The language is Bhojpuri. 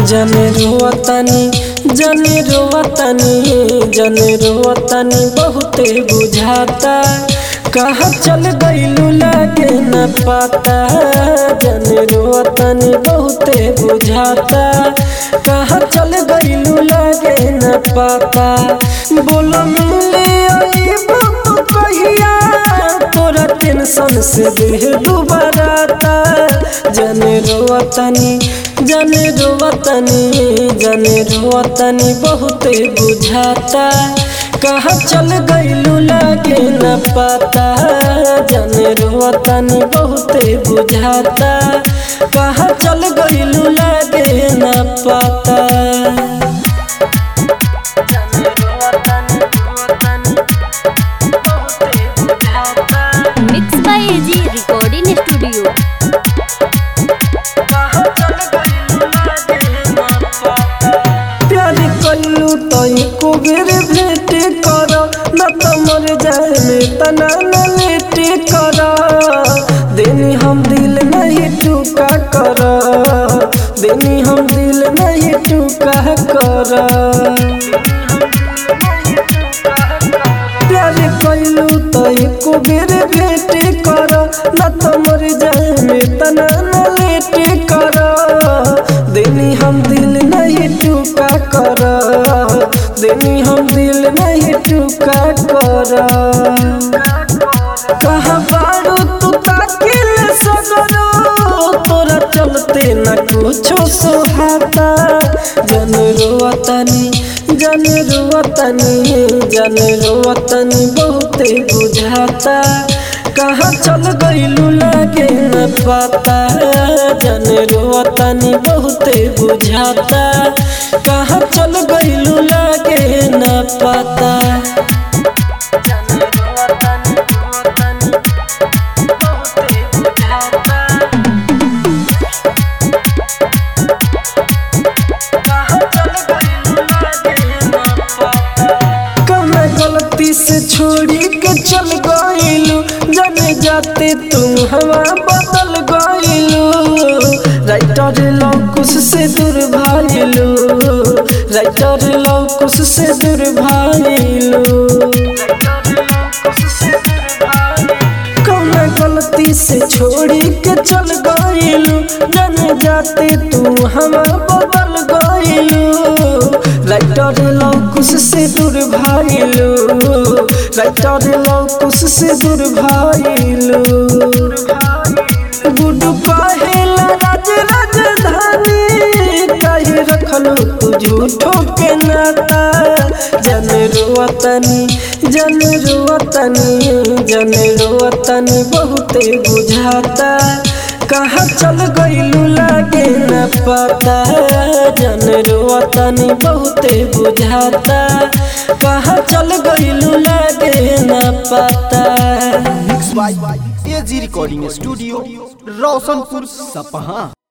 जने रोवतनी जने रोवतनी जने रोवतनी बहुते बुझाता कहाँ चल गईलू लागे न पाता जने रोवतनी बहुते बुझाता कहाँ चल गईलू लागे न पाता बोलो मिले आई बाबू कहिया तोरा टेंशन से देह डूबराता जने रोवतनी जने रोवतनी जने रोवतनी बहुते बुझाता कहाँ चल गईलू लागे न पाता जने रोवतनी बहुते बुझाता कहाँ चल गईलू लागे न पाता जने रोवतनी रोवतनी बहुते बुझाता mix by AG recording studio प्यार कल्लू तो एको बेर भेंट कर न तो मर जाए में तना न लेट कर देनी हम दिल नहीं टूका कर देनी हम दिल नहीं टूका कर प्यार कइलू तो एको बेर भेंट कर न तो मर जाए में तना न लेट कर देनी हम दिल नहीं टूका कर देनी हम दिल नहीं टूका कर कहाँ बारू तू ताकिल सगरो तोरा चलते न कुछो सोहाता जन रोवतनी जन रोवतनी जन रोवतनी बहुते बुझाता कहाँ चल गईलू लागे न पाता जन रोवतनी बहुते बुझाता कहाँ चल गईलू लागे न पाता जन रोवतनी रोवतनी बहुते बुझाता कमे गलती से छोड़ी के चल गईलू जाने जाते तुम हवा बदल गईलू राइटर लौकुश से दूर भाईलू राइटर लौकुश से दूर भाईलू कौन गलती से छोड़ी के चल गईलू जाने जाते तू हम बदल गईलू राइटर लौकुश से दूर भाईलू राइटर लौकुश से दूर भाईलू गुडू कहेला राज राजधानी कही रखलू तू झूठो के नाता जन रोवतनी जन रोवतनी जन रोवतनी बहुते बुझाता कहाँ चल गईलू लागे न पता जन रोवतनी बहुते बुझाता कहाँ चल गईलू लागे न पता mix by AG recording studio Roshanpur सपहा